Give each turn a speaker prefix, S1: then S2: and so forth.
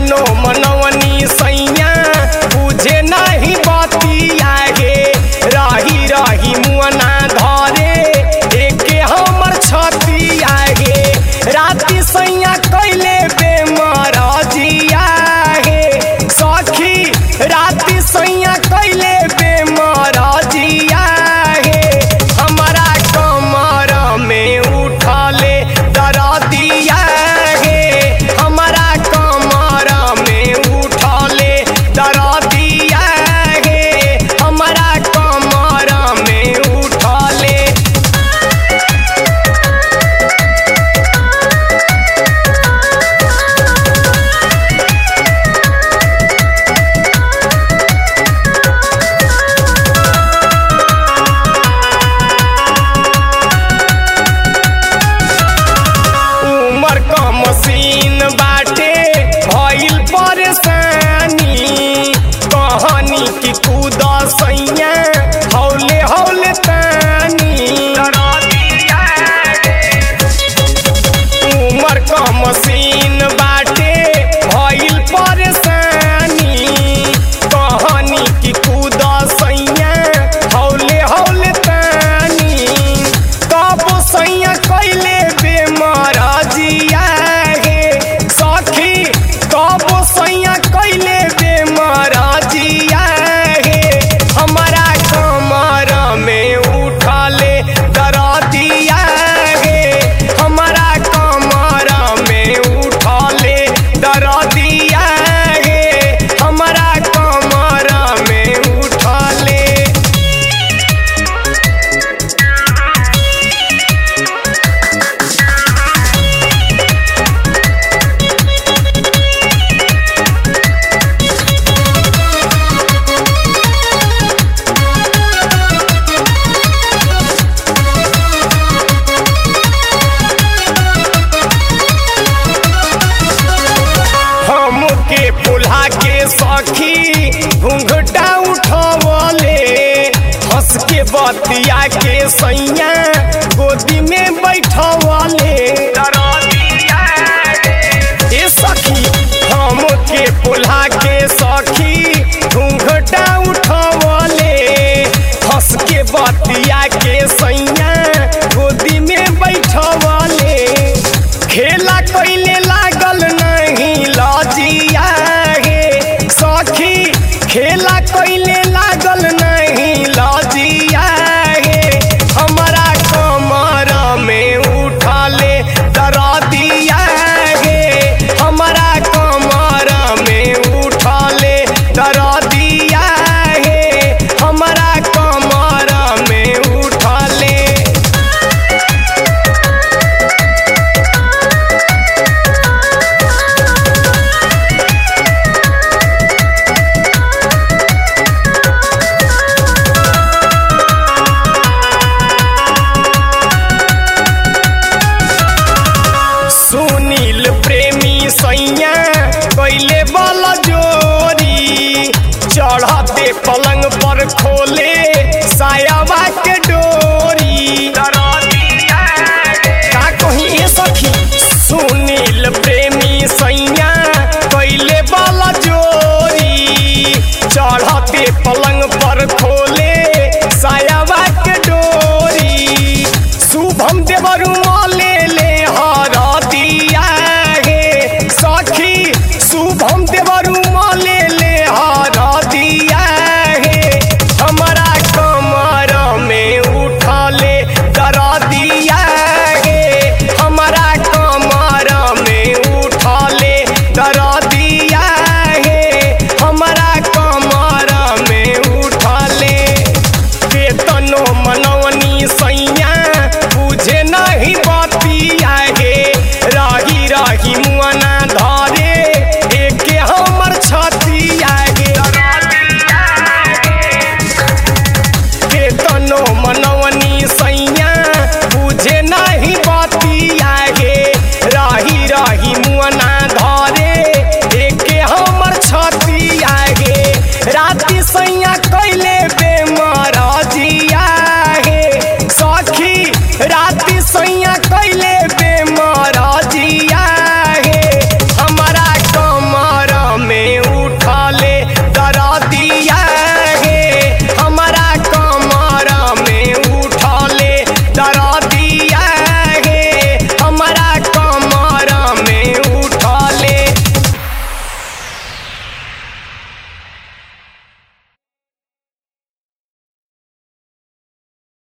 S1: केतनो मनवनी सैया बुझे नहीं बतिया गे रही रही मुअना धरे एके हमर छतिया गे राति सैया कैले बेमर जिया हे सखी राति सैया कैले बेमर जिया हे हमारा कमर में उठले दरदिया हे हमारा कमर में उठले दरदिया हे हमारा कमर में उठले उमर क मशीन बाटे भइल परेशानी कहनी कि कूद सैया हौले हौले तानी उमर क मशीन बाटे भइल परेशानी कहनी कि कूद सैया हौले हौले तानी कब सैया कैले बेमर जिया हे सखी कब सैया कैले बेमर जिया हे हमारा कमर में उठले दरदिया हे हमारा कमर में उठले दरदिया हे हमारा कमर में उठले हमके पुल्हा के सखी घूंघटा उठवले हंस के बतिया के सैया गोदी में बैठवले ए सखी हमके पुल्हा के सखी घूंघटा उठवले हंस के बतिया के सैया गोदी में बैठवले खेला कैले लागल नहीं लजिया हे सखी खेला कैले लागल नहीं लजिया हे हमारा कमर में उठले दरदिया हे हमारा कमर में उठले दरदिया हे हमारा कमर में उठले सुनील प्रेमी सैया कैले बल जोरी चढ़ते पलंग पर खोले साया